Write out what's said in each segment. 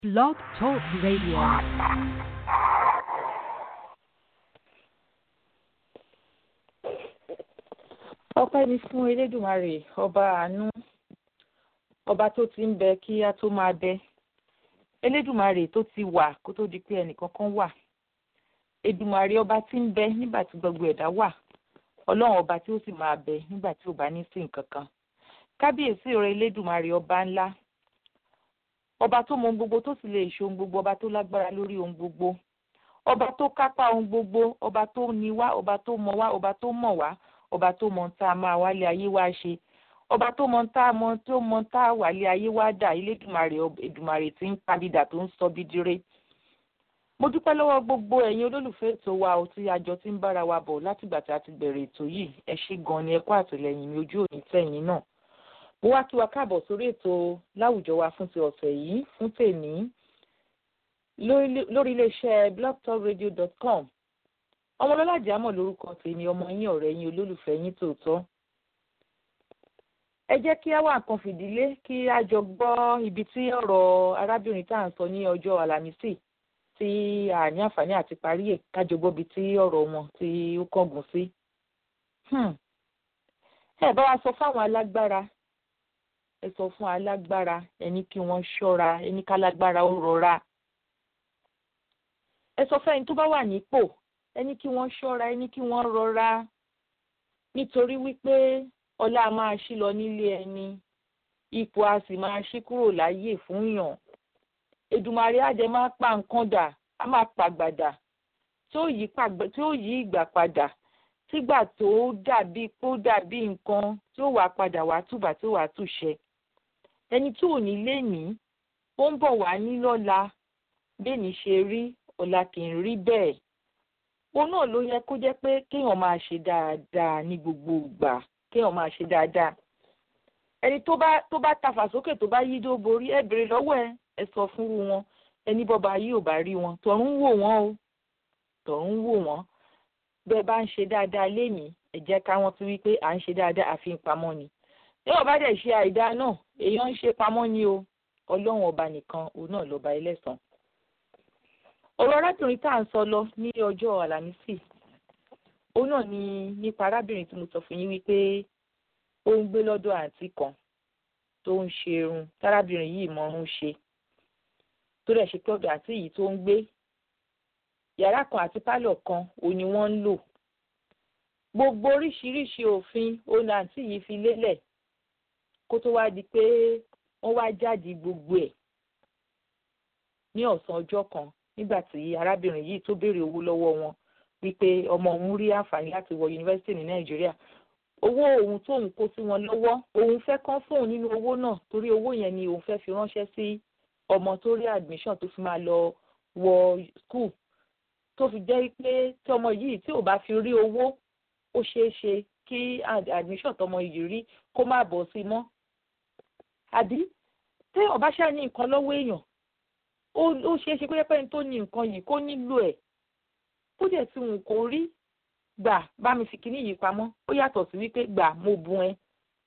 Blog Talk Radio. ọpẹ́ ni fún elédùmarè ọba àánú ọba tó ti ń bẹ kí á tó máa bẹ elédùmarè tó ti wà kó tó di pé ẹnìkankan wà èdùmarè ọba tí ń bẹ nígbà tí gbogbo ẹ̀dá wà ọlọ́run ọba tí ó sì máa bẹ nígbà tí ò bá ní sí nǹkan kan kábíyèsí rẹ elédùmarè ọba ńlá ọba tó mọ ohun gbogbo tó sì lè ṣe ohun gbogbo ọba tó lágbára lórí ohun gbogbo ọba tó kápá ohun gbogbo ọba tó ní wá ọba tó mọ wá ọba tó mọ̀ wá ọba tó mọ tá a máa wálé ayé wá ṣe ọba tó mọ tá a mọ tó mọ tá a wálé ayé wá dà elédùmarè èdùmarè tí ń padìdà tó ń sọ bídire mo dúpẹ́ lọ́wọ́ gbogbo ẹ̀yin olólùfẹ́ ètò wa ò tí àjọ tí ń bára wa bọ̀ látìgbà tí a ti bẹ̀rẹ̀ ètò yìí ẹ ṣé gan ni ẹ kú àtìlẹ́yìn mi ojú òní tẹ̀yìn náà mo wá kí wa káàbọ̀ sórí ètò láwùjọ wa fún ti ọ̀sẹ̀ yìí fún tèmi lórí iléeṣẹ́ blogtalkradio.com ọmọlọ́lá jámọ̀ lórúkọ tèmi ọmọ yín ọ̀rẹ́ yín olólùfẹ́ yín tòótọ́ ẹ jẹ́ kí á wá nǹkan fìdílé kí á jọ gbọ́ ibi tí ọ̀rọ̀ arábìnrin tá à ń sọ ní ọjọ́ àlàmísì tí a ní àǹfààní àti parí ẹ̀ kájọ gbọ́ ibi tí ọ̀rọ̀ wọn tí ó kángun sí. ẹ bá wa sọ fáwọn alágbára ẹ sọ fún alágbára ẹni kí wọ́n ṣọ́ra ẹni kálágbára ó rọra ẹ sọ fẹ́ni tó bá wà nípò ẹni kí wọ́n ṣọ́ra ẹni kí wọ́n rọra nítorí wípé ọlá máa ṣí lọ nílé ẹni ipò a sì máa ṣí kúrò láyè fún yàn Èdùmàrè àjẹ máa pa nǹkan dà á máa pàgbàdà tí ó yí ìgbà padà sígbà tó dàbí kó dàbí nǹkan tí ó wà padà wá túbà tí ó wà túṣẹ ẹni tí ò ní lé ní ó ń bọ̀ wá ní lọ́la bẹ́ẹ̀ni ṣe rí ọ̀la kì í rí bẹ́ẹ̀ òun náà ló yẹ kó jẹ́ pé kéèyàn máa ṣe dáadáa ní gbogbo ìgbà kéèyàn máa ṣe dáadáa ẹni tó bá tó bá tafà sókè tó bá yí dó borí ẹ bèrè lọ́wọ́ ẹ ẹ sọ fún wọn ẹni bọba yìí ò bá rí wọn tọ̀run wò wọ́n o tọ̀run wò wọ́n bẹ́ẹ̀ bá ń ṣe dáadáa lénìí ẹ jẹ́ káwọn ti wí pé à ń ṣe dáadáa àfi ń pamọ́ ni bí wọ́n bá dẹ̀ ṣe àìdá náà èèyàn ń ṣe pamọ́ ni o ọlọ́run ọba nìkan òun náà lọ́ba ẹlẹ́sàn ọ̀rọ̀ arábìnrin tá à ń sọ lọ ní ọjọ́ àlàmísì òun náà ni nípa arábìnrin tí mo sọ fún yín wípé ó ń gbé lọ́dọ̀ àǹtí kan tó ń ṣe irun tárábìnrin yìí mọ̀ọ́rún ṣe tó dẹ̀ ṣe pé ọ̀dọ̀ àǹtí yìí tó ń gbé yàrá kan àti pálọ̀ kan òun ni wọ́n ń lò gbogbo oríṣiríṣi òfin òun àǹtí yìí fi lélẹ̀ kó tó wá di pé wọ́n wá jáde gbogbo ẹ̀ ní ọ̀sán ọjọ́ kan nígbà tí arábìnrin yìí tó béèrè owó lọ́wọ́ wọn wípé ọmọ òun rí àǹfààní láti wọ yunifásitì ní nàìjíríà owó òun tóun kó sí wọn lọ́wọ́ òun fẹ́ kán fóun nínú owó náà torí owó yẹn ni òun fẹ́ fi ránṣẹ́ sí ọmọ tó rí admission tó fi máa lọ wọ school tó fi jẹ́ pé tí ọmọ yìí tí ò bá fi rí owó ó ṣeé ṣe kí admission tọmọ yìí rí kó má bọ̀ sí mọ́ àbí tí ọba ṣáà ní nǹkan lọ́wọ́ èèyàn ó ṣeé ṣe pé pẹ́ni tó ní nǹkan yìí kó nílò ẹ̀ kó dẹ̀ tí wọn kò rí gbà bá mi fi kíní yìí pamọ́ ó yàtọ̀ sí wípé gbà mo bùn ẹ.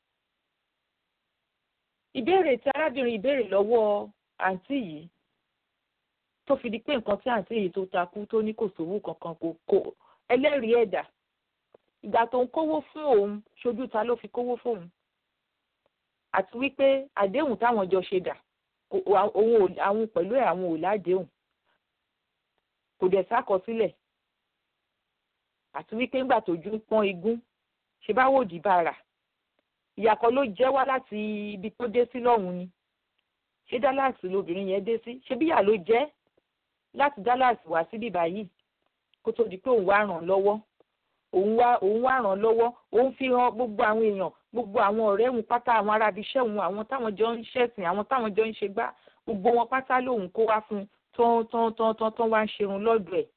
ìbéèrè tí arábìnrin ìbéèrè lọ́wọ́ àǹtí yìí tó fi di pé nǹkan tí àǹtí yìí tó takú tó ní kò sówó kankan kò kò ẹlẹ́rìí ẹ̀dà ìgbà tó ń kówó fún òun ṣojú ta ló fi kówó fóun àti wípé àdéhùn táwọn jọ ṣe dà òun àwọn pẹ̀lú ẹ̀ àwọn ò ládéhùn kò dẹ̀ sákọsílẹ̀ àti wípé ńgbà tójú ń pọ́n igún ṣe bá wòdì bàrà ìyàkọ́ ló jẹ́ wá láti ibi tó dé sí lọ́hùn ni ṣé Dallas lobìnrin yẹn dé sí ṣé bíyà ló jẹ́ láti Dallas wá síbí báyìí kó tó di pé òun wá ràn lọ́wọ́ òun wá òun wá ràn lọ́wọ́ òun fi hàn gbogbo àwọn èèyàn gbogbo àwọn ọ̀rẹ́ òun pátá àwọn arábi iṣẹ́ òun àwọn táwọn jọ ń ṣẹ̀sìn àwọn táwọn jọ ń ṣe gbá gbogbo wọn pátá lòun kó wá fún tán tán tán tán tán wá ń ṣerun lọ́dọ̀ ẹ̀.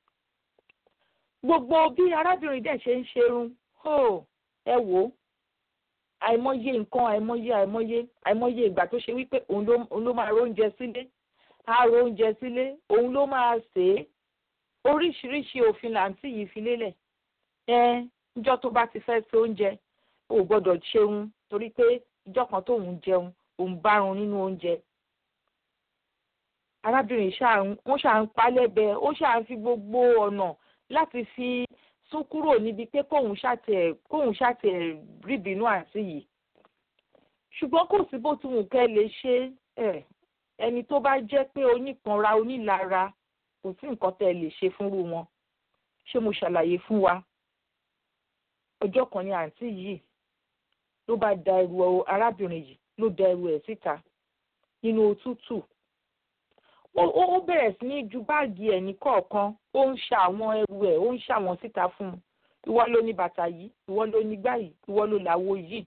gbogbo bí arábìnrin dẹ̀ ṣe ń ṣerun ẹ wò ó àìmọye nǹkan àìmọye àìmọye àìmọye ìgbà tó ṣe wípé òun ló máa róúnjẹ sílé á róúnjẹ sílé òun ló máa sè é oríṣiríṣi òfin làǹtí yìí fi lélẹ̀ ẹ níjọ́ tó bá ti fẹ́ ṣe oúnjẹ ò gbọ́dọ̀ ṣeun torí pé ìjọ́ kan tóun jẹun òun bárun nínú oúnjẹ arábìnrin wọ́n ṣà ń palẹ́bẹ̀ ó ṣà ń fi gbogbo ọ̀nà láti fi sún kúrò níbi pé kóun ṣàtẹ̀ kóun ṣàtẹ̀ ríbinú àǹtí yìí ṣùgbọ́n kò sí bó ti wù kẹ́ lè ṣe ẹ̀ ẹni tó bá jẹ́ pé oníkanra onílara kò sí nǹkan tẹ́ ẹ lè ṣe fúnrú wọn ṣé mo ṣàlàyé fún wa ọjọ́ kan ní àǹtí yìí ló bá da ẹrù arábìnrin yìí ló da ẹrù ẹ̀ síta nínú òtútù ó bẹ̀rẹ̀ sí ní ju báàgì ẹ̀ ní kọ̀ọ̀kan ó ń ṣa àwọn ẹrù ẹ̀ ó ń ṣa wọn síta fún un ìwọ ló ní bàtà yìí ìwọ ló ní gbá yìí ìwọ ló làwo yìí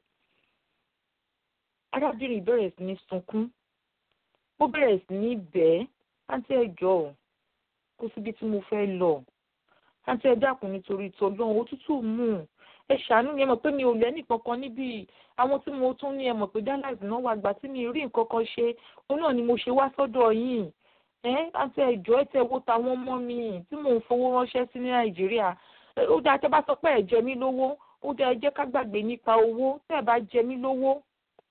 arábìnrin bẹ̀rẹ̀ sí ní sunkún ó bẹ̀rẹ̀ sí ní bẹ́ẹ̀ àǹtí ẹ jọ̀ọ́ kó síbi tí mo fẹ́ lọ àǹtí ẹ dákun nítorí tọlọ́run òtútù mú ẹ ṣàánú ni ẹ mọ̀ pé mi ò lẹ́nì kankan níbí àwọn tí mo tún ní ẹ mọ̀ pé Dallas náà wà gbà tí mi rí nǹkan kan ṣe òun náà ni mo ṣe wá sọ́dọ̀ yìí ẹ àǹtí ẹ jọ̀ọ́ ẹ tẹ wo tàwọn ọmọ mi tí mò ń fowó ránṣẹ́ sí ní Nàìjíríà ó dáa tẹ́ bá sọ pé ẹ jẹ mí lówó ó dáa ẹ jẹ́ ká gbàgbé nípa owó tẹ́ ẹ bá jẹ mí lówó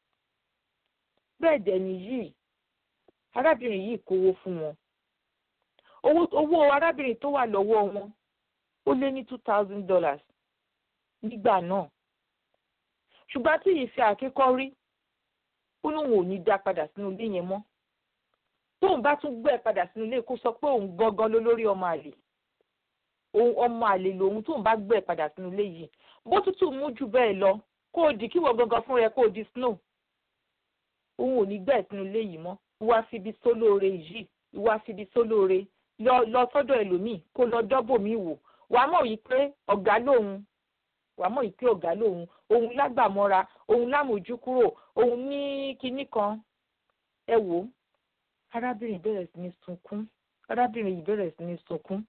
bẹ́ẹ̀ dẹ̀ nìyí arábìnrin yìí kówó fún wọn owó owó arábìnrin tó wà lọ́wọ́ wọn ó lé ní two thousand dollars nígbà náà ṣùgbọ́n tí yìí fi àkíkọ́ rí ó lóun ò ní dá padà sínú ilé yẹn mọ́ tóun bá tún gbé padà sínú ilé kó sọ pé òun gangan ló lórí ọmọ àlè òun ọmọ àlè lòun tóun bá gbé padà sínú ilé yìí bó tútù mú jù bẹ́ẹ̀ lọ kó o di kíwọ gangan fún rẹ kó o di snow òun ò ní gbẹ̀ sínú ilé yìí mọ́ wá fibi sólóore yìí wá fibi sólóore lọ lọ sọ́dọ̀ ẹlòmíì kó lọ dọ́bò mi wò wàá mọ̀ yìí pé ọ̀gá lòun wàá mọ̀ yìí pé ọ̀gá lòun òun lágbàmọ́ra òun lámójúkúrò òun ní kinní kan ẹ wò ó arábìnrin bẹ̀rẹ̀ sí ní sunkún arábìnrin yìí bẹ̀rẹ̀ sí ní sunkún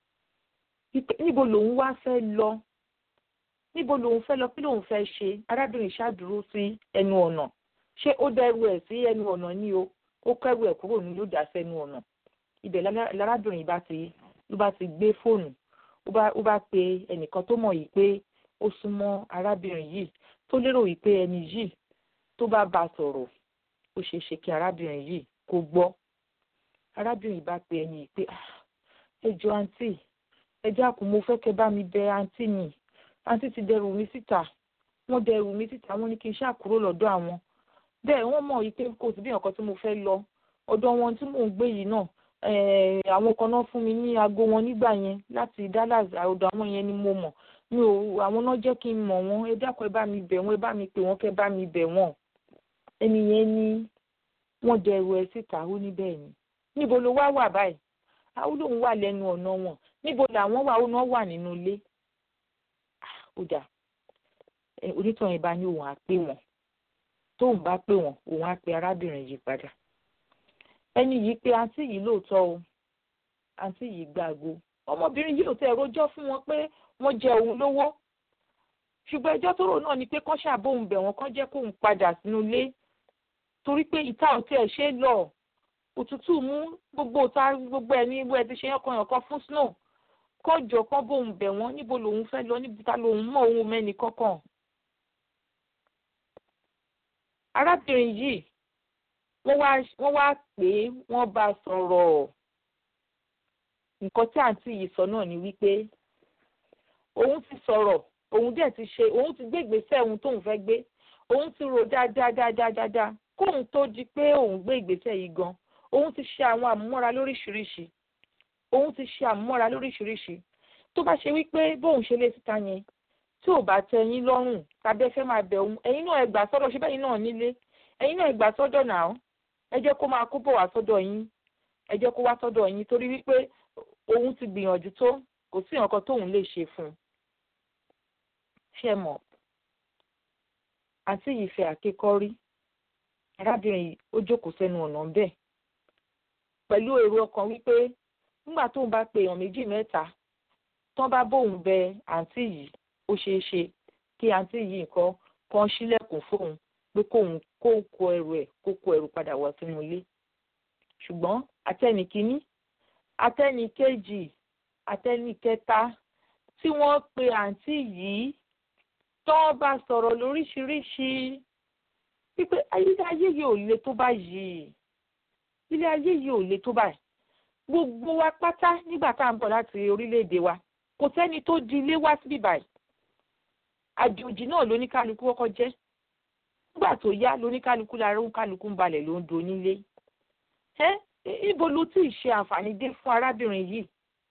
níbo lòun wá fẹ́ lọ níbo lòun fẹ́ lọ kí lòun fẹ́ ṣe arábìnrin ṣáàdúró sí ẹnu ọ̀nà ṣé ó dẹrù ẹ̀ sí ẹnu ọ̀nà ní o ó kẹ́rù ẹ̀ kúrò ní ló dà sẹ́nu ọ̀nà ibẹ̀ lárábìnrin bá ti ló bá ti gbé fóònù ó bá pe ẹnìkan tó mọ̀ yìí pé ó súnmọ́ arábìnrin yìí tó lérò yìí pé ẹni yìí tó bá bá sọ̀rọ̀ ó ṣeé ṣe kí arábìnrin yìí kó gbọ́ arábìnrin bá pe ẹni yìí pé ẹ jọ àǹtí ẹ dákun mo fẹ́ kẹ́ bá mi bẹ àǹtí mi àǹtí ti dẹrù mi síta wọ́n dẹrù mi síta wọ́n ní kí n ṣáà kúrò lọ́dọ̀ àwọn bẹ́ẹ̀ wọ́n mọ̀ yìí pé kò sí bí nǹkan tí mo fẹ́ lọ ọ̀dọ̀ wọn tí mò ń gbé yìí náà àwọn kan náà fún mi ní aago wọn nígbà yẹn láti Dallas ọ̀dọ̀ àwọn yẹn ni mo mọ̀ mi ò àwọn náà jẹ́ kí n mọ̀ wọ́n ẹ dákun ẹ bá mi bẹ̀ wọ́n ẹ bá mi pè wọ́n kẹ́ bá mi bẹ̀ wọ́n ẹni yẹn ní wọ́n dẹrù ẹ síta ó ní bẹ́ẹ̀ ni níbo ló wá wà báyìí àwọn lòun wà lẹ́nu ọ̀nà wọn níbo làwọn wà ó náà wà nínú ilé ó dà onítàn yẹn bá ní òun á pè wọ́n tóun bá pè wọ́n òun á pe arábìnrin yìí padà ẹni yìí pé àǹtí yìí lóòótọ́ o àǹtí yìí gbàgbó ọmọbìnrin yìí ò tẹ rojọ́ fún wọn pé wọ́n jẹ òun lówó ṣùgbọ́n ẹjọ́ tó rò náà ni pé kán ṣàbóhùn bẹ̀ wọ́n kán jẹ́ kóun padà sínú ilé torí pé ìta ò tẹ̀ ṣe lọ òtútù mú gbogbo ìta gbogbo ẹ̀ ní ibú ẹ ti ṣe yànkan yànkan fún snow kán jọ kán bóhùn bẹ̀ wọ́n níbo lòun fẹ́ lọ níbi ta lòun mọ̀ òun mẹ́ni kankan arábìnrin yìí wọ́n wá wọ́n wá pè é wọ́n bá sọ̀rọ̀ nǹkan tí àǹtí yìí sọ náà ni wípé òun ti sọ̀rọ̀ òun dẹ̀ ti ṣe òun ti gbé ìgbésẹ̀ ohun tóun fẹ́ gbé òun ti rò dáadáa dáadáa dáadáa kóun tó di pé òun gbé ìgbésẹ̀ yìí gan òun ti ṣe àwọn àmúmọ́ra lóríṣiríṣi òun ti ṣe àmúmọ́ra lóríṣiríṣi tó bá ṣe wípé bóun ṣe lé síta yẹn tí ò bá tẹ́ yín lọ́rùn tàbí ẹ fẹ́ máa bẹ̀ òun ẹ̀yin náà ẹ gbà sọ́dọ̀ ṣé bẹ́ẹ̀ náà nílé ẹ̀yin náà ẹ gbà sọ́dọ̀ náà ẹ jẹ́ kó máa kó bọ̀ wá sọ́dọ̀ yín ẹ jẹ́ kó wá sọ́dọ̀ yín torí wípé òun ti gbìyànjú tó kò sí nǹkan tóun lè ṣe fún un ṣe mọ̀ àǹtí yìí fẹ́ àkékọ́ rí arábìnrin yìí ó jókòó sẹ́nu ọ̀nà bẹ́ẹ̀ pẹ̀lú èrò ọkàn wípé nígbà tóun bá pe èèyàn méjì mẹ́ta tán bá bóun bẹ àǹtí yìí ó ṣeé ṣe kí àǹtí yìí nǹkan kan ṣílẹ̀kùn fóun pé kóun kó kó ẹrù ẹ̀ kó kó ẹrù padà wá sínú ilé ṣùgbọ́n àtẹnìkíní àtẹnìkejì àtẹnìkẹta tí wọ́n pe àǹtí yìí tán bá sọ̀rọ̀ lóríṣiríṣi wípé ayé ayé yìí ò le tó báyìí ilé ayé yìí ò le tó báyìí gbogbo wa pátá nígbà tá à ń bọ̀ láti orílẹ̀-èdè wa kò sẹ́ni tó di ilé wá síbí báyìí àjòjì náà lóníkálukú kọ́kọ́ jẹ́ nígbà tó yá lóníkálukú lára oníkálukú ń balẹ̀ ló ń do nílé ẹ ibo ló tí ì ṣe àǹfààní dé fún arábìnrin yìí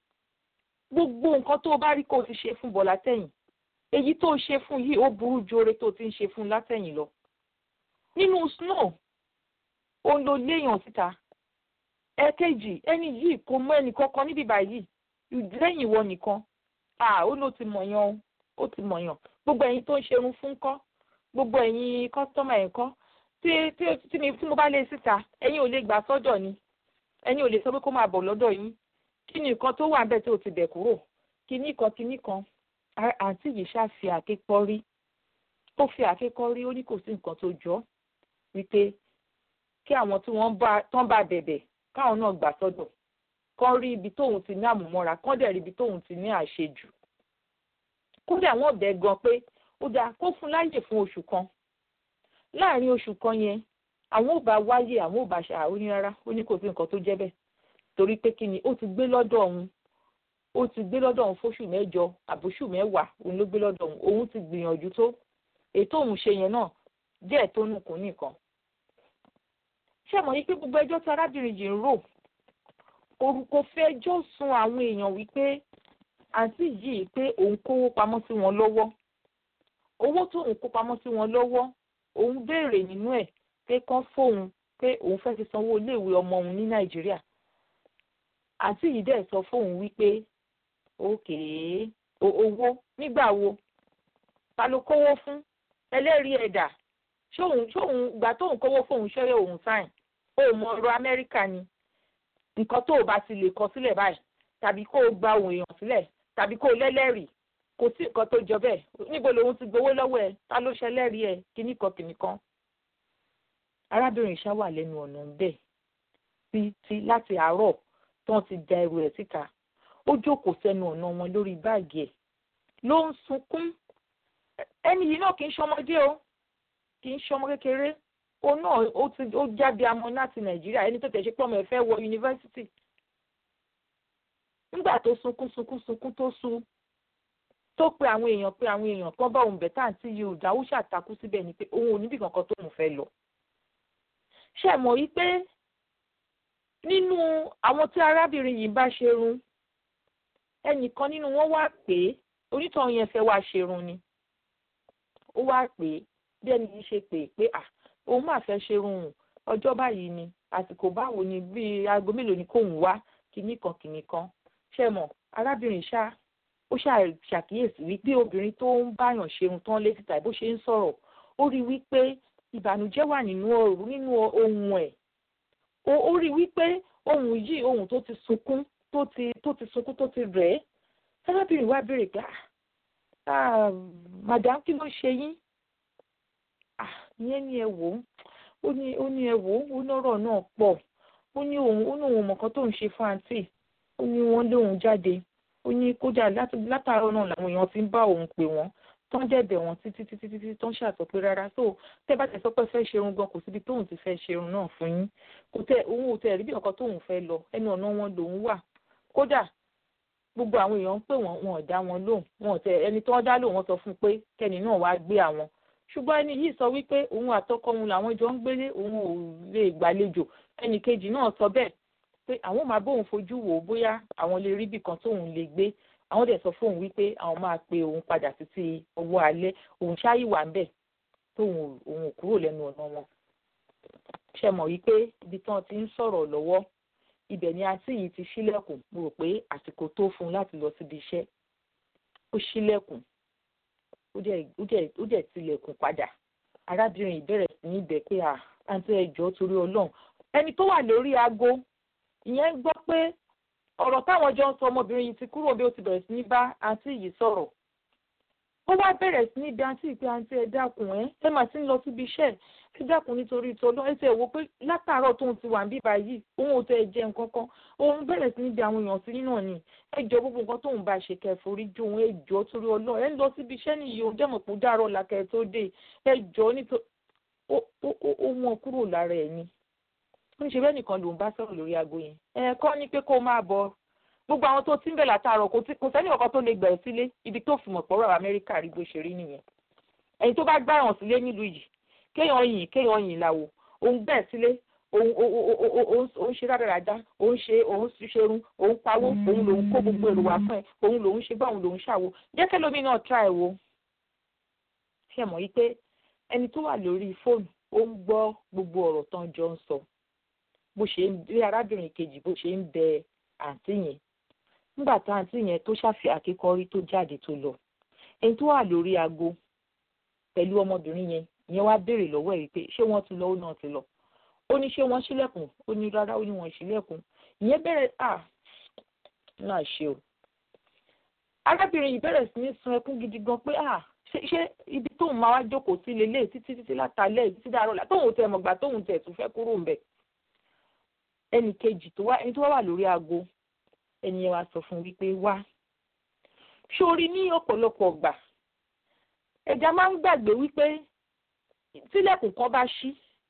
gbogbo nǹkan tó o bá rí kó o ti ṣe fún bọ̀ látẹ̀yìn èyí tó o ṣe fún yìí ó burú ju oore tó o ti ń ṣe fún látẹ̀yìn lọ nínú snow ó ń lo léèyàn síta ẹ̀ẹ̀kejì ẹni yìí kò mọ ẹnì kankan níbí báyìí lẹ́yìn ìwọ nìkan à ó ló ti mọ̀yàn ó ti mọ̀yàn gbogbo ẹ̀yin tó ń ṣerun fún kọ́ gbogbo ẹ̀yin kọ́sítọ́mà ẹ̀ kọ́ tí tí tí mi tí mo bá lé síta ẹ̀yin ò lè gbà sọ́dọ̀ ni ẹ̀yin ò lè sọ pé kó máa bọ̀ lọ́dọ̀ yín kí ni nǹkan tó wà ń bẹ̀ tí o ti bẹ̀ kúrò kíní kan kíní kan àǹtí yìí ṣáà fi àkékọ́ rí ó fi àkékọ́ rí ó ní kò sí nǹkan tó jọ wípé kí àwọn tí wọ́n bá tán bá bẹ̀bẹ̀ káwọn náà gbà sọ́dọ̀ kán rí ibi tóun ti ní àmúmọ́ra kán dẹ̀ rí ibi tóun ti ní àṣejù kódà wọ́n bẹ̀ gan pé ó dáa kó fún láyè fún oṣù kan láàrin oṣù kan yẹn àwọn ò bá wáyé àwọn ò bá ṣàárò ní rárá ó ní kò sí nǹkan tó jẹ́ bẹ́ẹ̀ torí pé kí ni ó ti gbé lọ́dọ̀ òun ó ti gbé lọ́dọ̀ òun fóṣù mẹ́jọ àbóṣù mẹ́wàá òun ló gbé lọ́dọ̀ òun òun ti gbìyànjú tó ètò òun ṣe yẹn náà díẹ̀ tó nù kún nìkan ṣé mọ̀ yí pé gbogbo ẹjọ́ tí arábìnrin yìí ń rò kò fẹ́ ẹjọ́ sun àwọn èèyàn wípé àǹtí yìí pé òun kówó pamọ́ sí wọn lọ́wọ́ owó tó òun kó pamọ́ sí wọn lọ́wọ́ òun béèrè nínú ẹ̀ pé kán fóun pé òun fẹ́ fi sanwó iléèwé ọmọ òun ní nàìjíríà àǹtí yìí dẹ̀ sọ fóun wípé òkè owó nígbà wo ta ló kówó fún ẹlẹ́rìí ẹ̀dà ṣóun ṣóun ìgbà tóun kówó fóun ṣẹ́yẹ òun sáìn ó mọ ọ̀rọ̀ amẹ́ríkà ni nǹkan tó o bá ti lè kọ sílẹ̀ báyìí tàbí kó o gba òun èèyàn sílẹ̀ tàbí kó o lẹ́lẹ́rìí kò sí nǹkan tó jọ bẹ́ẹ̀ níbo lòun ti gbowó lọ́wọ́ ẹ ta ló ṣẹlẹ́rìí ẹ kíní kan kìnì kan. arábìnrin ṣá wà lẹ́nu ọ̀nà bẹ́ẹ̀ títí láti àárọ̀ tán ti da ẹrù ẹ̀ síta ó jókòó sẹ́nu ọ̀nà wọn lórí báàgì ẹ̀ ló ń sunkún ẹni yìí náà kì í ṣọmọdé o kì í ṣọmọ kékeré òun náà ó ti ó jáde amọ láti nàìjíríà ẹni tó tẹ̀ ṣe pé ọmọ ẹ̀ fẹ́ wọ yunifásitì nígbà tó sunkún sunkún sunkún tó sun tó pe àwọn èèyàn pé àwọn èèyàn kan bá òun bẹ̀ tá àǹtí yìí ò dáwó ṣàtakú síbẹ̀ ni pé òun ò níbì kankan tóun fẹ́ lọ. ṣé ẹ mọ̀ yí pé nínú àwọn tí arábìnrin yìí bá ṣerun ẹnìkan nínú wọn wá pé onítọ̀hún yẹn fẹ́ wá ṣerun ni ó wá pé bí ẹni yìí ṣe pè pé à òun máa fẹ́ ṣerun ọjọ́ báyìí ni àsìkò báwo ni bíi aago mélòó ni kóun wá kinní kan kinní kan ṣé mọ̀ arábìnrin ṣáá ó ṣàkíyèsí wípé obìnrin tó ń báyàn ṣeun tán létí tàbí bó ṣe ń sọ̀rọ̀ ó rí wípé ìbànújẹ́ wà nínú ọ̀rọ̀ nínú ohun ẹ̀ ó rí wípé ohun yìí ohun tó ti sunkún tó ti tó ti sunkún tó ti rẹ̀ ẹ́ arábìnrin wa béèrè pé ah madam kí ló ṣe yín ah ìyẹn ni ẹ wò ó ní ó ní ẹ wò ó ó lọ́rọ̀ náà pọ̀ ó ní òun ó ní òun mọ̀kan tó ń ṣe fún àǹtí ó ní wọ́n lé òun jáde ó ní kódà látàárọ̀ náà làwọn èèyàn ti ń bá òun pè wọ́n tó ń dẹ̀bẹ̀ wọ́n títí títí títí tó ń ṣàtọ̀ pé rárá tó tẹ́ bá tẹ̀ sọ pé fẹ́ ṣerun gan kò síbi tóun ti fẹ́ ṣerun náà fún yín kò tẹ òun ò tẹ rí bí nǹkan tóun fẹ́ lọ ẹnu ọ̀nà wọn lòun wà kódà gbogbo àwọn èèyàn ń pè wọ́n wọn ò dá wọn lóhùn wọn ò tẹ ẹni tó ń dá lóhùn wọn sọ fún un pé kẹ́ni náà wá gbé àwọn ṣùgbọ́n ẹni yìí sọ wípé òun àtọkọ òun làwọn jọ ń gbélé òun ò lè gbàlejò ẹnì kejì náà sọ bẹ́ẹ̀ pé àwọn máa bóun fojú wò ó bóyá àwọn lè rí ibì kan tóun lè gbé àwọn dẹ̀ sọ fóun wípé àwọn máa pe òun padà títí owó alẹ́ òun ṣáàyè wà ń bẹ̀ tóun òun ò kúrò lẹ́nu ọ̀nà wọn. ṣe mọ̀ wípé ibi tí wọ́n ti ń sọ̀rọ̀ lọ́wọ́ ibẹ̀ ni àǹtí yìí ti ṣílẹ̀kùn mo rò pé àsìkò tó fún un láti lọ síbi iṣẹ́ ó ṣílẹ̀kùn ó dẹ̀ tilẹ̀kùn padà arábìnrin ìbẹ̀rẹ̀ sí ní ibẹ̀ pé àǹtí ẹjọ́ torí ọlọ́run ẹni tó wà lórí aago ìyẹn ń gbọ́ pé ọ̀rọ̀ táwọn jọ ń sọ ọmọbìnrin yìí ti kúrò bí ó ti bẹ̀rẹ̀ sí ní bá àǹtí yìí sọ̀rọ̀ ó wá bẹ̀rẹ̀ sí ní bí àǹtí pé àǹtí ẹ dákun ẹ ẹ mà ti ń lọ síbi iṣẹ́ ẹ dákun nítorí ìtọ́lọ́ ẹ ti ẹ̀ wò pé látàárọ̀ tóun ti wà ń bíbá yìí òun ò tẹ ẹ jẹ nǹkan kan òun bẹ̀rẹ̀ sí ní bí àwọn èèyàn sí nínú ni ẹ jọ gbogbo nǹkan tóun bá ṣe kẹforí ju òun ẹ jọ torí ọlọ́ ẹ ń lọ síbi iṣẹ́ nìyí òun jẹ́ mọ̀ pé ó dàrọ̀ làkẹ́ tó dé ẹ jọ nítorí ó wọn kúrò lára ẹ̀ ni ó ń ṣe bẹ́ẹ̀ nìkan lòun bá sọ̀rọ̀ lórí aago yẹn ẹ̀ẹ̀kọ́ ni pé kó máa bọ̀ gbogbo àwọn tó ti ń bẹ̀ látàárọ̀ kò sẹ́ni kankan tó lè gbẹ̀rẹ̀ sílé ibi tó fi mọ̀ pọ̀rọ̀ amẹ́ríkà rí bó ṣe rí nìyẹn ẹni tó bá gbáràn sílé nílùú yìí kéèyàn yìn kéèyàn yìn làwò òun bẹ̀ sílé òun ṣe rádaràda òun ṣe òun ṣerun òun pawó òun lòun kó gbogbo èrò wá fún ẹ òun lòun ṣe bá òun lòun ṣàwo jẹ́ kẹ́lómi náà tra ẹ̀ wo ṣe mọ̀ yí pé ẹni tó wà lórí fóònù ó ń gbọ́ gbogbo ọ̀rọ̀ tán jọ ń sọ bó ṣe ń bí arábìnrin kejì bó ṣe ń bẹ àǹtí yẹn nígbà tá àǹtí yẹn tó ṣàfi àkíkọrí tó jáde tó lọ ẹni tó wà lórí aago pẹ̀lú ọmọbìnrin yẹn ìyẹn wá béèrè lọ́wọ́ ẹ̀ wípé ṣé wọ́n ti lọ ó náà ti lọ ó ní ṣé wọ́n ṣílẹ̀kùn ó ní rárá ó ní wọ́n ṣílẹ̀kùn ìyẹn bẹ̀rẹ̀ à náà ṣe o arábìnrin yìí bẹ̀rẹ̀ sí ní sun ẹkún gidi gan pé à ṣé ṣé ibi tóun máa wá jókòó sí lélẹ̀ títí títí látàlẹ́ títí dàrọ́ là tóun tẹ̀ mọ̀gbà tóun tẹ̀ tún fẹ́ kúrò ńbẹ̀ ẹnì kejì tó wá ẹni tó wá wà lórí aago ẹni yẹn wá sọ fún wípé wá sórí ní ọ̀pọ̀lọpọ̀ ọgbà ẹja máa ń gbàgbé wípé tílẹ̀kùn kan bá ṣí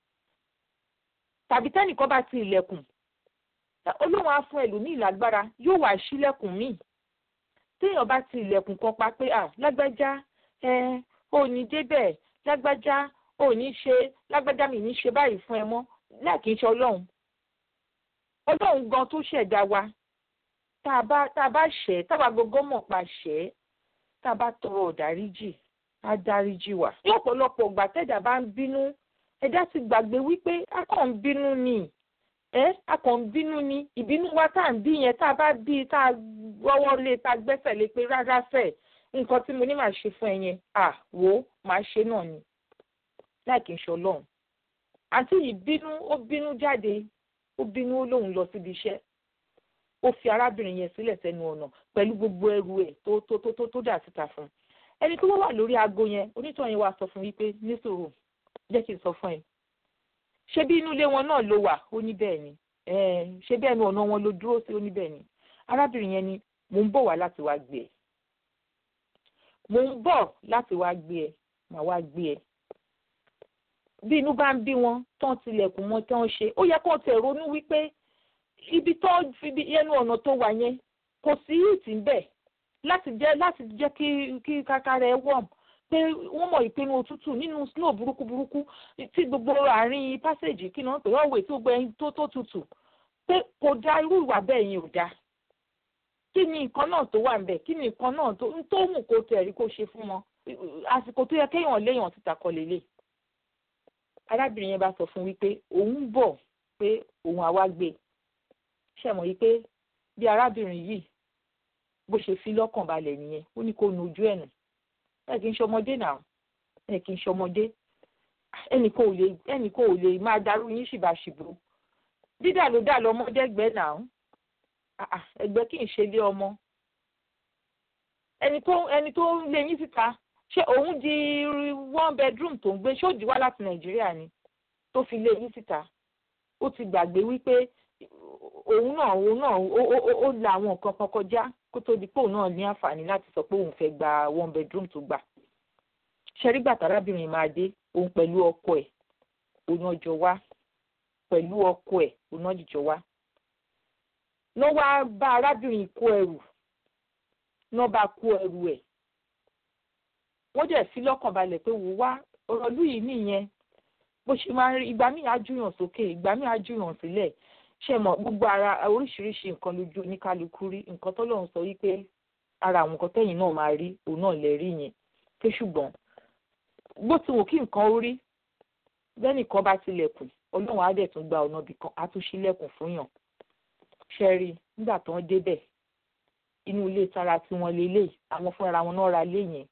tàbí tẹ́nìkan bá ti ilẹ̀kùn olóhùn á fún ẹlòmíì lágbára yóò wá ṣílẹ̀kùn míì téèyàn bá ti ilẹ̀kùn kan pa pé à lágbájá ẹ ò ní débẹ̀ lágbájá ò ní ṣe lágbájá mi ní ṣe báyìí fún ẹ mọ́ láàkì ń ṣe ọlọ́run ọlọ́run gan tó ṣẹ̀dá wa tá a bá tá a bá ṣẹ̀ tá a bá gbogbo mọ̀ pa ṣẹ̀ tá a bá tọrọ ọ̀dáríjì á dáríjì wá. ní ọ̀pọ̀lọpọ̀ ìgbà tẹ́jà bá ń bínú ẹ̀dá ti gbàgbé wípé a kàn ń bínú ni ẹ́ a kàn ń bínú ni ìbínú wa tá à ń bí yẹn tá a bá bí tá a gbọ́wọ́ lé tá a gbẹ́sẹ̀ lé pé rárá fẹ́ nǹkan tí mo ní màá ṣe fún ẹ yẹn à wò ó màá ṣe náà ni láì kí n ṣe ọlọ́run àǹtí yìí bínú ó bínú jáde ó bínú ó lóun lọ síbi iṣẹ́ ó fi arábìnrin yẹn sílẹ̀ sẹ́nu ọ̀nà pẹ̀lú gbogbo ẹrù ẹ̀ tó tó tó tó tó dà síta fún un ẹni tó wà lórí aago yẹn onítọ̀ yẹn wá sọ fún wípé nísòro jẹ́ kí n sọ fún ẹ ṣé bí inú ilé wọn náà ló wà ó ní bẹ́ẹ̀ ni ṣé bẹ́ẹ̀ ni ọ̀nà wọn ló dúró sí ó ní bẹ́ẹ̀ ni arábìnrin yẹn ni mò ń bọ̀ wá láti wá gbé ẹ mò ń bọ̀ láti wá gbé ẹ màá wá gbé ẹ bí inú bá ń bí wọn tán tilẹ̀kùn wọn tán ṣe ó yẹ kó tẹ̀ ronú wípé ibi tó fi ẹnu ọ̀nà tó wà yẹn kò sí ìtì ń bẹ̀ láti jẹ́ láti jẹ́ kí kí kákàrà ẹ wọ̀m pé wọ́n mọ̀ ìpinnu òtútù nínú snow burúkú burúkú tí gbogbo àárín pásẹ̀jì kí náà pé ọ̀wẹ̀ tí gbogbo ẹyin tó tó tutù pé kò dá irú ìwà bẹ́ẹ̀ yẹn ò dá kí ni nǹkan náà tó wà ń bẹ̀ kí ni nǹkan náà tó ń tó mú kó tẹ̀ rí kó ṣe fún wọn àsìkò tó yẹ kéèyàn léèyàn ti tàkọ lélẹ̀ arábìnrin yẹn bá sọ fún wípé òun bọ̀ pé òun àwa gbé ṣẹ̀mọ̀ yìí pé bí arábìnrin yìí bó ṣe fi lọ́kàn balẹ̀ nìyẹn ó ní kó nu ojú ẹ̀ nù ẹ kì í ṣọmọdé náà ẹ kì í ṣọmọdé ẹnì kan ò lè ẹnì kan ò lè máa darú yín ṣìbàṣìbò dídà ló dà lọmọdé ẹgbẹ́ náà ẹgbẹ́ kì í ṣe lé ọmọ ẹni tó ẹni tó ń lé yín síta ṣé òun di one bedroom tó ń gbé ṣé ó di wá láti nàìjíríà ni tó fi lé yín síta ó ti gbàgbé wípé òun náà òun náà ó la àwọn nǹkan kan kọjá kó tó di pé òun náà ní àǹfààní láti sọ pé òun fẹ́ gba one bedroom tó gbà. ṣẹ́rígbà tárábìnrin máa dé òun pẹ̀lú ọkọ ẹ̀ òun ọjọ́ wá pẹ̀lú ọkọ ẹ̀ òun ọjọ́ wá. lọ́ wá bá arábìnrin kó ẹrù náà bá kó ẹrù ẹ̀. wọ́n dẹ̀ fi lọ́kàn balẹ̀ pé wò wá ọ̀rọ̀ lù yìí nìyẹn bó ṣe máa ń rí ìgbà míì á júyàn sókè ìgbà míì á júyàn sílẹ̀ ṣe mọ̀ gbogbo ara oríṣiríṣi nǹkan lójú oníkálukú rí nǹkan tọ́lọ́run sọ wípé ara àwọn nǹkan tẹ́yìn náà máa rí òun náà lè rí yẹn pé ṣùgbọ́n bó ti wò kí nǹkan ó rí bẹ́nìkan bá tilẹ̀kùn ọlọ́run á dẹ̀ tún gba ọ̀nà ibì kan á tún ṣílẹ̀kùn fún yàn ṣe rí nígbà tó ń débẹ̀ inú ilé tara tí wọ́n lélẹ̀ àwọn fúnra wọn náà ra lé yẹn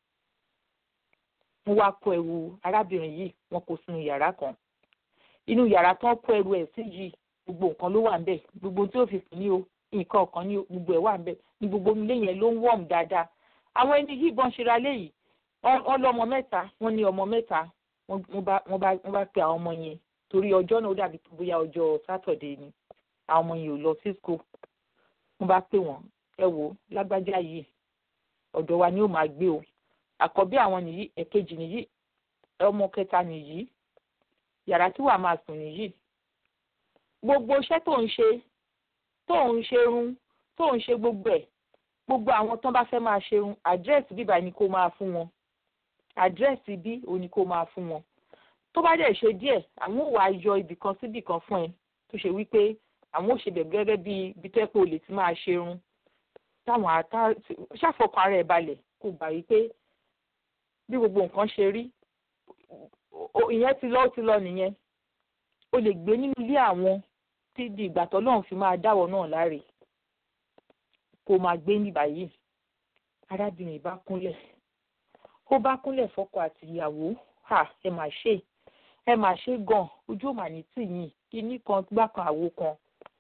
wọ́n wá kó ẹrù arábìnrin yìí wọ́n kó sínú yàrá kan inú yàrá tán kó ẹrù ẹ̀ sí yìí gbogbo nǹkan ló wà ń bẹ̀ gbogbo tí ó fi sùn ní o nǹkan ọ̀kan ní o gbogbo ẹ̀ wà ń bẹ̀ ní gbogbo ilé yẹn ló ń wọ̀m dáadáa àwọn ẹni yìí bọ́n ṣe ra léyìí wọ́n lọ́mọ mẹ́ta wọ́n ní ọmọ mẹ́ta wọ́n bá pe àwọn ọmọ yẹn torí ọjọ́ náà ó dàbí bóyá ọjọ́ sátọ̀dé ni àwọn ọmọ yẹn ò lọ sí school wọ́n bá pè wọ́n ẹ wò lágbájá yìí ọ̀dọ̀ wa ni ó máa gbé o àkọ́bí àwọn nìyí ẹ̀kejì nìyí ọmọ kẹta nìyí yàrá tí wàá máa sùn nìyí gbogbo iṣẹ́ tó ń ṣe tó ń ṣerun tó ń ṣe gbogbo ẹ̀ gbogbo àwọn tó bá fẹ́ máa ṣerun àdírẹ́sì bíbá ni kó máa fún wọn àdírẹ́sì bí òní kó máa fún wọn tó bá dẹ̀ ṣe díẹ̀ àwọn ò wá yọ ibì kan síbì kan fún ẹ tó ṣe wípé àwọn ò ṣe bẹ̀ gẹ́gẹ́ bí ibi tó yẹ pé o lè ti máa ṣerun táwọn àtà ṣàfọkàn ara ẹ̀ balẹ̀ kó gbà wípé bí gbogbo nǹkan ṣe rí ìyẹn ti lọ ó ti lọ nìyẹn o lè gbé nínú ilé àwọn tí di ìgbà tó lọ́run fi máa dáwọ́ náà láre kó máa gbé ní báyìí arábìnrin bá kúnlẹ̀ ó bá kúnlẹ̀ fọ́kọ àti ìyàwó ẹ mà ṣe ẹ mà ṣe gan ojú ò mà ní tì yín kíní kan gbá kan àwo kan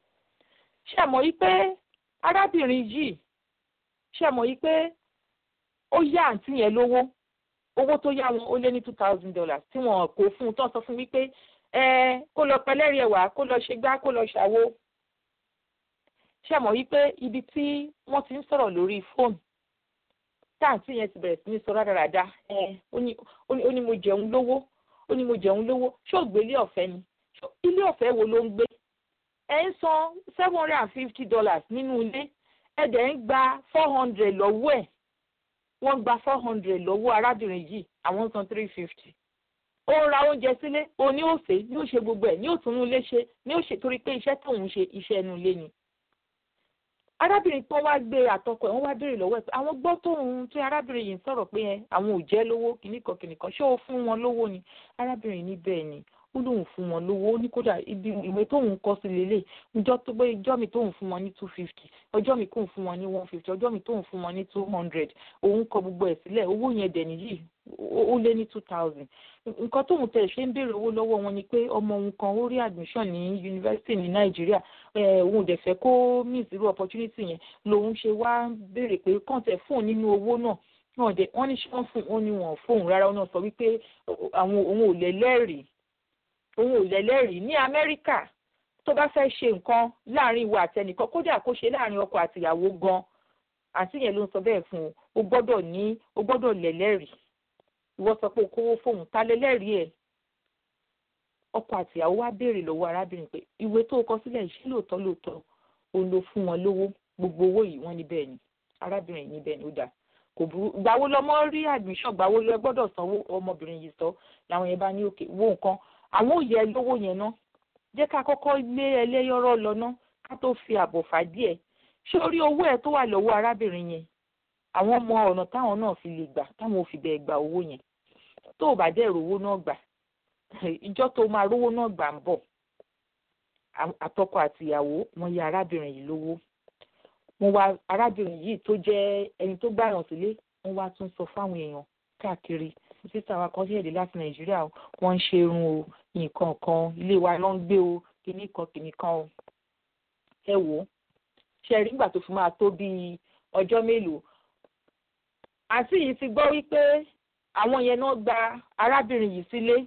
ṣe mọ̀ yí pé arábìnrin yìí ṣe mọ̀ yí pé ó yá àǹtí yẹn lówó owó tó yá wọn ó lé ní two thousand dollars tí wọn kò fún un tó sọ fún wípé ẹ kó lọ pẹlẹ́rì ẹ̀wà kó lọ ṣe gbá kó lọ ṣàwo ṣe mọ̀ wípé ibi tí wọ́n ti ń sọ̀rọ̀ lórí fóònù táǹtì yẹn ti bẹ̀rẹ̀ sí ní sọ rádaràda ẹ ó ní mo jẹun lówó ó ní mo jẹun lówó ṣé ò gbélé ọ̀fẹ́ ni ilé ọ̀fẹ́ wo ló ń gbé ẹ ń san seven hundred and fifty dollars nínú ilé ẹ dẹ̀ ń gba four hundred lọ́wọ́ ẹ̀ wọ́n gba four hundred lọ́wọ́ arábìnrin yìí àwọn ń san three fifty ó ń ra oúnjẹ sílé ó ní òsè ní ó ṣe gbogbo ẹ̀ ní ó tún ilé ṣe ní ó ṣe torí pé iṣẹ́ tóun ṣe iṣẹ́ inú ilé ni arábìnrin tó wá gbé àtọkọ ẹ̀ wọ́n wá béèrè lọ́wọ́ ẹ̀ pé àwọn gbọ́ tóun tí arábìnrin yìí ń sọ̀rọ̀ pé ẹ àwọn ò jẹ́ lówó kìnnìkan kìnnìkan ṣé ó fún wọn lówó ni arábìnrin ní bẹ́ẹ̀ ni ó lóun fún wọn lówó ó ní kódà ibi ìwé tóun kọ sí lélẹ̀ ìjọ tó gbé ìjọ mi tóun fún wọn ní two fifty ọjọ́ mi kóun fún wọn ní one fifty ọjọ́ mi tóun fún wọn ní two hundred òun kọ gbogbo ẹ̀ sílẹ̀ owó yẹn dẹ̀ nìyí ó lé ní two thousand nǹkan tóun tẹ̀ ṣe ń béèrè owó lọ́wọ́ wọn ni pé ọmọ òun kan ó rí admission ní yunifásitì ní nàìjíríà òun dẹ̀ fẹ́ kó miss irú opportunity yẹn lòun ṣe wá béèrè pé kọ́ńtẹ̀ fóun nínú owó náà wọ́n dẹ̀ wọ́n ní ṣé wọ́n fún òun ni wọ́n fóun rárá wọn náà sọ wípé àwọn òun ò lẹ́lẹ́rìí òun ò lẹ́lẹ́rìí ní amẹ́ríkà tó bá fẹ́ ṣe nǹkan láàrin ìwà àtẹnìkan kódà kó ṣe láàrin ọkọ àtìyàwó gan àǹtí yẹn ló ń sọ bẹ́ẹ̀ fún un o gbọ́dọ̀ ní o gbọ́dọ̀ lẹ́lẹ́rìí ìwọ sọ pé o kówó fóun ta lẹ́lẹ́rìí ẹ̀ ọkọ àtìyàwó wá béèrè lọ́wọ́ arábìnrin pé ìwé tó kọ sílẹ̀ ṣé lóòótọ́ lóòótọ́ òun ló fún wọn lówó gbogbo owó yìí wọ́n ní bẹ́ẹ̀ ni arábìnrin yìí ní bẹ́ẹ̀ ni ó dáa kò burú gbàwo lọmọ rí admission gbàwo lọ gbọ́dọ̀ sanwó ọmọbìnrin yìí sọ làwọn yẹn bá ní òkè wo nǹkan àwọn ò yẹ lówó yẹn ná jẹ́ ká kọ́kọ́ lé ẹlẹ́yọ̀rọ̀ lọ ná ká tó fi àbọ̀ fà díẹ̀ ṣé orí owó ẹ̀ tó wà lọ́wọ́ arábìnrin yẹn àwọn ọmọ ọ̀nà táwọn náà fi lè gbà táwọn ò fi bẹ́ẹ̀ gba owó yẹn tó o bá dẹ̀ rówó náà gbà ìjọ tó máa rówó náà gbà ń bọ̀ àtọkọ àtìyàwó wọn yá arábìnrin yìí lówó wọn wá arábìnrin yìí tó jẹ́ ẹni tó gbàyàn sílé wọn wá tún sọ fáwọn èèyàn káàkiri sísá wa kan ṣẹ̀dẹ̀ láti nàìjíríà wọ́n ń ṣe irun o nǹkan kan ilé wa ló ń gbé o kìíní kan kìíní kan o ẹ wò ó ṣe rí nígbà tó fi máa tó bíi ọjọ́ mélòó àǹtí yìí ti gbọ́ wípé àwọn yẹn náà gba arábìnrin yìí sílé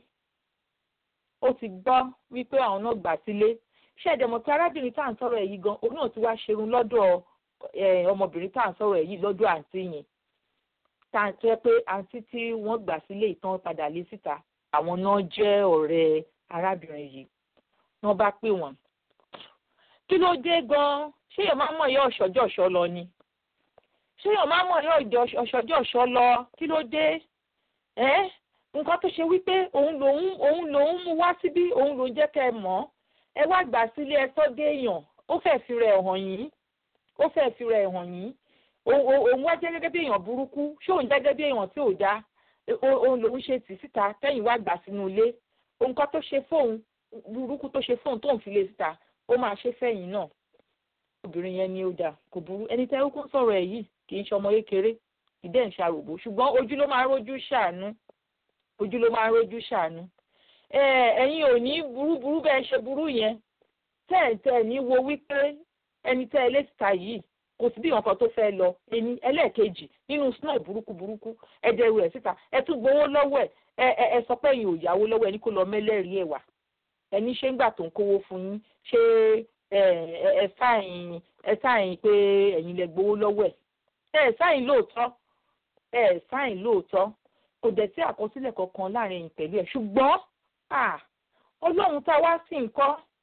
ó ti gbọ́ wípé àwọn náà gbà sílé ṣé ẹ̀dẹ̀ mọ̀ pé arábìnrin tá à ń sọ̀rọ̀ ẹ̀ yìí gan òun náà ti wá ṣerun lọ́dọ̀ ọmọbìnrin tá à ń sọ̀rọ̀ ẹ̀ yìí lọ́dọ̀ àǹtí yẹn tá à ń tẹ́ pé àǹtí tí wọ́n gbà sílé ìtàn padà lé síta àwọn náà jẹ́ ọ̀rẹ́ arábìnrin yìí wọ́n bá pè wọ́n. kí ló dé gan-an ṣé èèyàn máa mọ̀ yọ ọ̀ṣọ́jọ́ ọ̀ṣọ́ lọ ni ṣé èèyàn máa mọ̀ yọ ọ̀ṣọ́jọ́ ọ̀ṣọ́ lọ kí ló dé ẹ́ nǹkan tó ṣe wípé òun lòun òun lòun mú wá síbí òun lòun jẹ́ kẹ́ ẹ mọ̀ ẹ wá gbà sílé ẹ sọ́ dé èèyàn ó fẹ́ fi rẹ̀ hàn yín ó fẹ́ fi rẹ̀ hàn yín òun wá jẹ́ gẹ́gẹ́ bí èèyàn burúkú ṣé òun jẹ́ gẹ́gẹ́ bí èèyàn tí ò dá òun lòun ṣe tì síta kẹ́yìn wá gbà sínú ilé nǹkan tó ṣe fóun burúkú tó ṣe fóun tóun fi lé síta ó máa ṣe fẹ́yìn náà obìnrin yẹn ni ó dà kò burú ẹni tẹ́ ó kún sọ̀rọ̀ ẹ̀ yìí kì í ṣe ọmọ kékeré ìdẹ́ ń ṣàròbó ṣùgbọ́n ojú ló máa ń rójú ṣàánú ojú ló máa ń rójú ṣàánú ẹ̀yin ò ní burúburú bẹ́ẹ̀ ṣe burú yẹn tẹ́ ẹ̀ tẹ́ ẹ̀ ní wo wípé ẹni tẹ́ ẹ lé síta yìí kò sí bí nǹkan tó fẹ́ lọ ẹni ẹlẹ́ẹ̀kejì nínú snow burúkú burúkú ẹ̀jẹ̀ rẹ̀ síta ẹ tún gbowó lọ́wọ́ ẹ̀ ẹ ẹ sọ pé ẹ̀yin ò yáwó lọ́wọ́ ẹni kó lọ mẹ́lẹ́rìí ẹ̀ wá ẹni ṣé ń gbà tó ń kówó fún yín ṣé ẹ ẹ sáyìn ẹ sáyìn pé ẹ̀yin lẹ gbowó lọ́wọ́ ẹ̀ ẹ sáyìn lóòótọ́ ẹ sáyìn lóòótọ́ kò dẹ̀ sí àkọsílẹ̀ kankan láàrin ẹ̀yin pẹ̀lú ẹ̀ ṣùgbọ́n ọlọ́run tá a wá sí nǹkan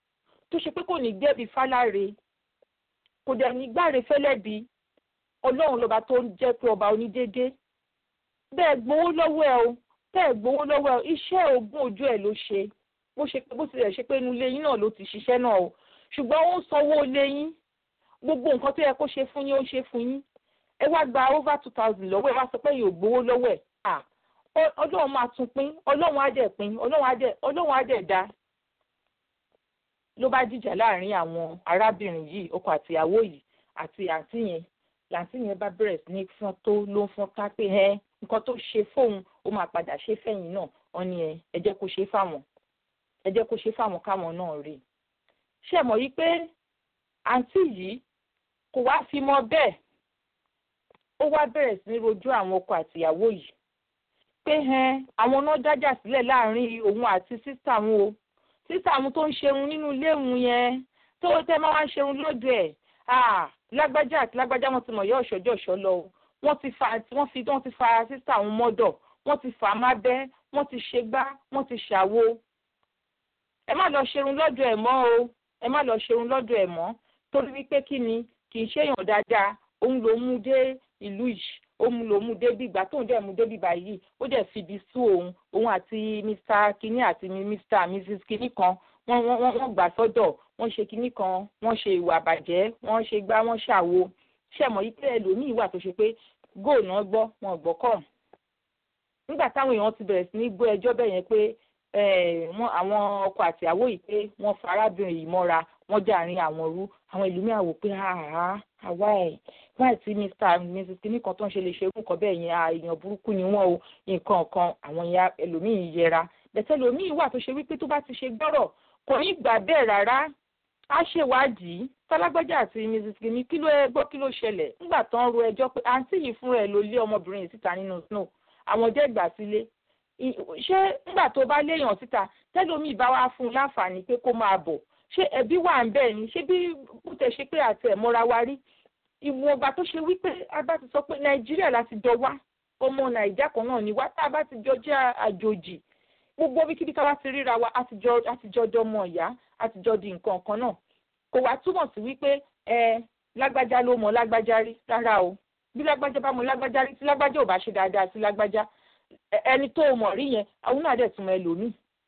tó ṣe pé kò ní gbẹ̀bí fáláre kò dẹ̀ ní gbáre fẹ́lẹ́bí ọlọ́run lọ́ba tó ń jẹ́ pé ọba onídéédé bẹ́ẹ̀ gbowó lọ́wọ́ ẹ o bẹ́ẹ̀ gbowó lọ́wọ́ ẹ o iṣẹ́ ogún ojú ẹ̀ ló ṣe bó ṣe pé bó tilẹ̀ ṣe pé inú ilé yín náà ló ti ṣiṣẹ́ náà o ṣùgbọ́n ó ń sanwó ilé yín gbogbo nǹkan tó yẹ kó ṣe fún yín ó ṣe fún yín ẹ wá gba over two thousand lọ́wọ́ ẹ wá sọ pé yóò gbowó lọ́wọ́ ẹ̀ à ọlọ́run máa tún pín ọlọ́run á dẹ̀ pín ọlọ́run á dẹ̀ ọlọ́run á dẹ̀ dá ló bá dìjà láàrin àwọn arábìnrin yìí ọkọ àtìyàwó yìí àti àǹtí yẹn làǹtí yẹn bá bẹ̀rẹ̀ sí ní fọ́n tó ló ń fọ́n ká pé ẹ nǹkan tó ṣe fóun ó máa padà ṣe fẹ́yìn náà wọ́n ní ẹ ẹ jẹ́ kó ṣe fáwọn ẹ jẹ́ kó ṣe fáwọn káwọn náà rí ṣe mọ̀ yí pé àǹtí yìí kò wá fi mọ́ bẹ́ẹ̀ ó wá bẹ̀rẹ̀ sí ní rojú àwọn ọkọ àtìyàwó yìí pé ẹn àwọn náà dájà sílẹ̀ láàrin òun àti sísà wọn o sísà wọn tó ń ṣerun nínú ilé òun yẹn tó tẹ́ máa wá ń ṣerun lọ́dọ̀ ẹ̀ lágbájá àti lágbájá wọn ti mọ̀ yọ ọ̀ṣọ́jọ́ ọ̀ṣọ́ lọ o wọ́n ti fa wọ́n fi wọ́n ti fa sísà wọn mọ́dọ̀ wọ́n ti fà á má bẹ́ wọ́n ti ṣe gbá wọ́n ti ṣàwo ẹ má lọ ṣerun lọ́dọ̀ ẹ̀ mọ́ o ẹ má lọ ṣerun lọ́dọ̀ ẹ̀ mọ́ torí wípé kí ni kì í ṣèyàn dáadáa òun ló mú dé ìlú yìí ó mú ló mú débi ìgbà tóun dẹ̀ mú débi báyìí ó dẹ̀ fibi sú òun òun àti mr kinní àti mr mrs kinní kan wọ́n wọ́n wọ́n gbà sọ́dọ̀ wọ́n ṣe kinní kan wọ́n ṣe ìwà àbàjẹ́ wọ́n ṣe gbá wọ́n ṣàwo ṣẹ̀mọ̀ yìí pé ẹlòmíì wà tó ṣe pé góò náà gbọ́ wọn gbọ́ kọ̀ nígbà táwọn èèyàn ti bẹ̀rẹ̀ sí ní gbọ́ ẹjọ́ bẹ́ẹ̀ yẹn pé àwọn ọkọ àtìyàwó yìí pé wọ́n fa arábìnrin yìí mọ́ra wọ́n jàrin àwọn rú àwọn ìlú mi àwò pé àwa ẹ̀ wáì tí mr mrs kinní kan tó ń ṣe lè ṣe irú nǹkan bẹ́ẹ̀ yẹn èèyàn burúkú ni wọ́n o nǹkan kan àwọn ìyá ẹlòmíì yẹra bẹ̀tẹ̀ ẹlòmíì wà tó ṣe wípé tó bá ti ṣe gbọ́rọ̀ kò ní gbà bẹ́ẹ̀ rárá á ṣèwádìí tálágbájá àti mrs kinní kí ló ẹ gbọ́ kí ló ṣẹlẹ̀ nígbà tó ń ro ẹjọ́ pé àǹtí yìí fúnra ẹ̀ ló lé ọmọbìnrin yìí síta nínú snow àwọn jẹ́ ìgbà sílé ṣé nígbà tó bá léèyàn síta tẹ́lómi bá wá fún un láǹfààní pé kó máa bọ̀ ṣé ẹbí wà ń bẹ́ẹ̀ ni ṣé bí bó tẹ̀ ṣe pé àti ẹ̀ mọ́ra wa rí ìwọ̀n ọgbà tó ṣe wípé a bá ti sọ pé nàìjíríà láti jọ wá ọmọ nàìjà kan náà ni wá tá a bá ti jọ jẹ́ àjòjì gbogbo bíkíbi ká bá ti ríra wa àtijọ́ dọmọ ìyá àtijọ́ di nǹkan kan náà kò wá túmọ̀ sí wípé ẹ lágbájá ló mọ lágbájá rí rárá o bí lágbájá bá mọ lágbájá rí tí lágbájá ò bá ṣe dáadáa sí lágbájá ẹni tó o mọ̀ rí yẹn àwọn náà dẹ̀ tún mọ ẹlòmíì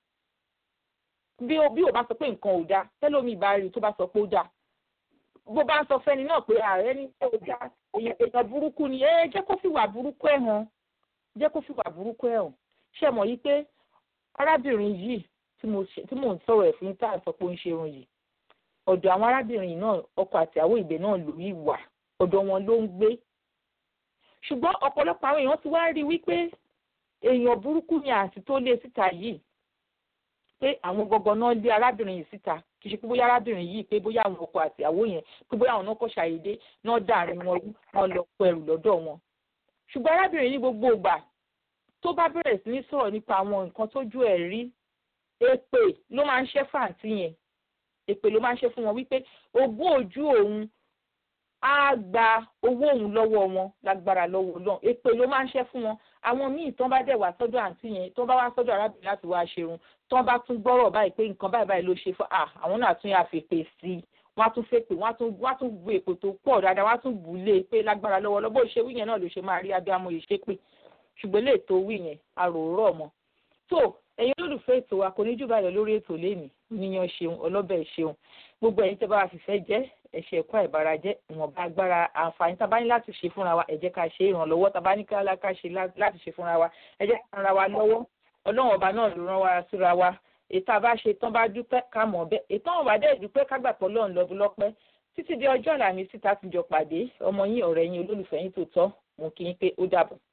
bí o bí o bá sọ pé nǹkan ò dáa tẹ́lómi bá rí tó bá sọ pé ó dáa bó bá ń sọ fẹ́ni náà pé ààrẹ ní pé ó dáa èèyàn burúkú ni ẹ jẹ́ kó fìwà burúkú ẹ̀ hàn jẹ́ kó fìwà burúkú ẹ̀ hàn ṣe mọ̀ yí pé arábìnrin yìí tí mò ń sọ̀rọ̀ ẹ̀ fún tá à ń sọ pé ó ń ṣerun yìí ọ̀dọ̀ àwọn arábìnrin náà ọkọ àti àwọn ìgbẹ́ náà ló yí wà ọ̀dọ̀ wọn ló ń gbé ṣùgbọ́n ọ̀pọ̀lọpọ̀ àwọn èèyàn ti wá rí wípé èèyàn burúkú ni àǹtí tó lé síta yìí pé àwọn gangan náà lé arábìnrin yìí síta kì í ṣe pé bóyá arábìnrin yìí pé bóyá àwọn ọkọ àti àwọ yẹn pé bóyá àwọn náà kọ́ ṣàyédé náà dàrin wọn rú wọn lọ pọ ẹrù lọ́dọ̀ wọn. ṣùgbọ́n arábìnrin ní gbogbo ìgbà tó bá bẹ̀rẹ̀ sí ní sọ̀rọ̀ nípa àwọn nǹkan tójú ẹ̀ rí èpè ló máa ń ṣẹ́ fàǹtí yẹn èpè ló máa ń ṣe fún wọn wípé ogún ojú òun á gba owó òun lọ́wọ́ wọn lágbára lọ́wọ́ náà èpè ló máa ń ṣe fún wọn àwọn míì tán bá dẹ̀ wá sọ́dọ̀ àǹtí yẹn tán bá wá sọ́dọ̀ arábìnrin láti wá ṣerun tán bá tún gbọ́rọ̀ báyìí pé nǹkan báyìí báyìí ló ṣe fún à àwọn náà tún yà fèpè sí i wọ́n á tún fèpè wọ́n á tún wọ́n á tún bu èpò tó pọ̀ dáadáa wọ́n á tún bù ú lé pé lágbára lọ́wọ́ lọ́bọ̀ ṣe wí yẹn náà ló ṣe máa rí abiyamọ yìí ṣépè ṣùgbọ́n lè tó wí yẹn àròrọ̀ mọ́ tó ẹ̀yin olólùfẹ́ ètò wa kò ní jù báyọ̀ lórí ètò lẹ́nìí níyan ṣeun ọlọ́bẹ̀ ṣeun gbogbo ẹ̀yin tẹ́ bá wa fìfẹ́ jẹ́ ẹ̀ṣẹ̀ ẹ̀kọ́ àìbára jẹ́ ìwọ̀nba agbára àǹfààní tá a bá ní láti ṣe fúnra wa ẹ jẹ́ ká ṣe ìrànlọ́wọ́ tá a bá ní ká ṣe láti ṣe fúnra wa ẹ jẹ́ ká ra wa lọ́wọ́ ọlọ́run ọba náà ló rán wa síra wa ètò àbá ṣe tán bá dúpẹ́ ká mọ̀ bẹ́ẹ̀ ètò àwọn ọba dẹ́ dúpẹ́ ká gbàpọ̀ lọ́run lọ́dún lọ́pẹ́ títí di ọjọ́ àlàmísì tá a ti jọ pàdé ọmọ yín ọ̀rẹ́ yín olólùfẹ́ yín tó tọ́ mo kí yín pé ó dàbọ̀.